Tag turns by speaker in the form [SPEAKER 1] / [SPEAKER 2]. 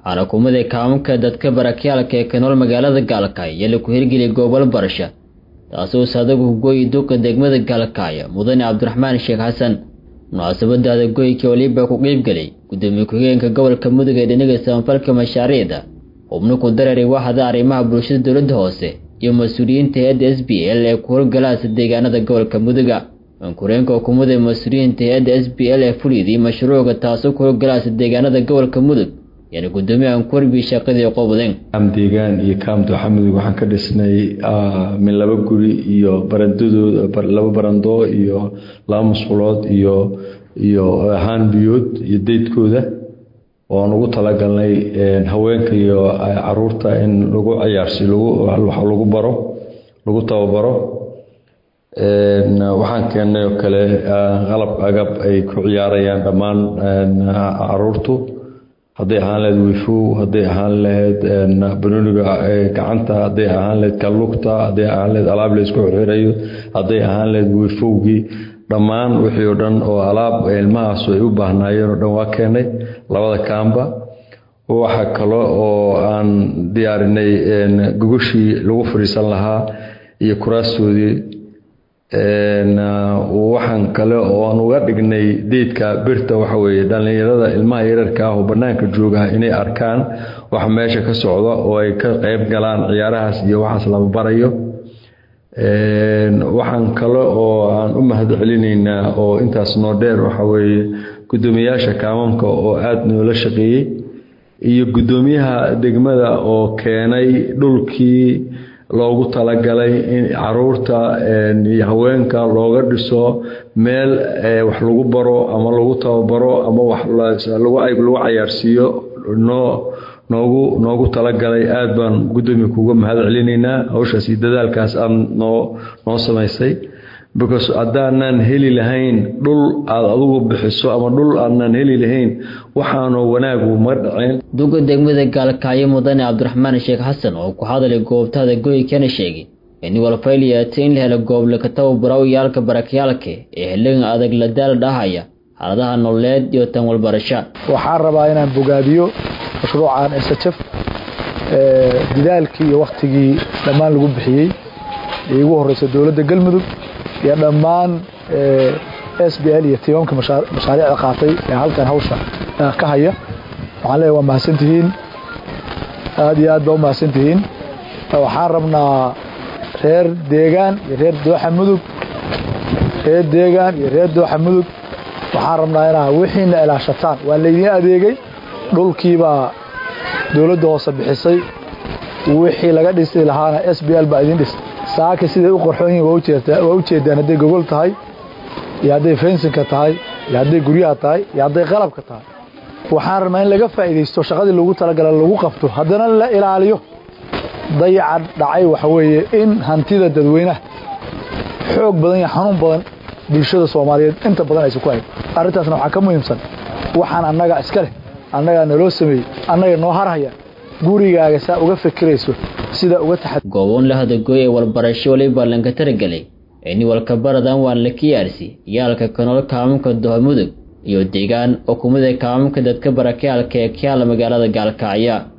[SPEAKER 1] waxaana kumada kaamamka dadka barakyaalka ee ka nool magaalada gaalkacyo iyo laku hirgeliyay goobal barasha taasoo saadagu hugooyi duqa degmada gaalkacyo mudane cabdiraxmaan sheekh xasan munaasabada adagoyka waliba ku qeybgelay gudoomiye ku-xigeenka gobolka mudug ee dhinaga samafalka mashaariicda xubno ku dareeray waxda arrimaha bulshada dowladda hoose iyo mas-uuliyiinta hay-adda s b l ee ku howlgalaasa deegaanada gobolka muduga ankureenka xukuumadda mas-uuliyiinta hay-adda s b l ee fulidii mashruuca taasoo ku howlgalaasa deegaanada gobolka mudug yaani gudoomiye ankurbi shaqadii qobdeen
[SPEAKER 2] kaam deegaan iyo kaam dooxa mudug waxaan ka dhisnay min laba guri iyo barandadooda laba barandoo iyo laba musqulood iyo iyo haan biyood iyo deydkooda ooaan ugu talagalnay haweenka iyo caruurta in lagu ciyaarsi lagu baro lagu tababaro waxaan keennay oo kale qalab agab ay ku ciyaarayaan dhammaan caruurtu hadday ahaan lahayd wifow hadday ahaan lahayd banooniga gacanta hadday ahaan lahayd kalugta hadday ahaan lahayd alaab laysku xirxirayo hadday ahaan lahayd wifowgii dhammaan wixii oo dhan oo alaab ilmahaasu ay u baahnaayeen oo dhan waa keenay labada kaamba waxa kale oo aan diyaarinay gogoshii lagu fadhiisan lahaa iyo kuraastoodii waxaan kale oo aan uga dhignay deydka birta waxa weeye dhallinyarada ilmaha yararka ah oo bannaanka jooga inay arkaan waxa meesha ka socda oo ay ka qayb galaan ciyaarahaas iyo waxaas laba barayo waxaan kale oo aan u mahad celinaynaa oo intaas noo dheer waxa weeye guddoomiyaasha kaamamka oo aada noola shaqeeyey iyo guddoomiyaha degmada oo keenay dhulkii loogu talagalay in caruurta iyo haweenka looga dhiso meel wax lagu baro ama lagu tababaro ama wax lagu cayaarsiiyo noo noogu noogu talagalay aada baan guddoomiya kuga mahad celinaynaa hawshaas iyo dadaalkaas aad noo noo samaysay because haddaanan heli lahayn dhul aad adugu bixiso ama dhul aanan heli lahayn waxaanu wanaagu ma dhaceen
[SPEAKER 1] duga degmada gaalkacyo mudane cabdiraxmaan sheekh xasan oo ku hadalay goobtada goykana sheegay in walfayliyata in la helo goob laka tababaro yaalka barakyaalka ee xilligan adag la daal dhahaya xaaladaha nololeed iyo tan walbarasha
[SPEAKER 3] waxaan rabaa inaan bogaadiyo mashruucan ssf didaalkii iyo waktigii dhammaan lagu bixiyey ee igu horeysa dowladda galmudug iyo dhammaan s b l iyo tiimamka mashaariicda qaatay ee halkan hawsha ka haya waxaan leeyahay waa mahadsantihiin aada iyo aad baa u mahadsantihiin waxaan rabnaa reer deegaan iyo reer dooxa mudug reer deegaan iyo reer dooxa mudug waxaan rabnaa inaa wixiina ilaashataan waa laydiin adeegay dhulkiibaa dowladda hoose bixisay wixii laga dhisi lahaana s b l baa idin dhistay saaka siday u qorxoon yihin waa u jeedaan hadday gogol tahay iyo hadday fensinka tahay iyo hadday guryaha tahay iyo hadday qalabka tahay waxaan rabnaa in laga faa'iidaysto shaqadii lagu talagala lagu qabto haddana la ilaaliyo dayaca dhacay waxa weeye in hantida dadweynaha xoog badan iyo xanuun badan bulshada soomaaliyeed inta badan aysan ku hayn arrintaasna waxaa ka muhiimsan waxaan annaga iska leh annagaa naloo sameeyey annaga noo harhaya gurigaaga saa uga fikirayso sida uga taxa
[SPEAKER 1] gooboon la hadagooy ee walbarasho waliba lanka taragelay ini walka baradan waan la kiyaarsi yaalka kanool kaamamka doha mudug iyo deegaan oo kumida kaamamka dadka barakyaalka ee kayaala magaalada gaalkacya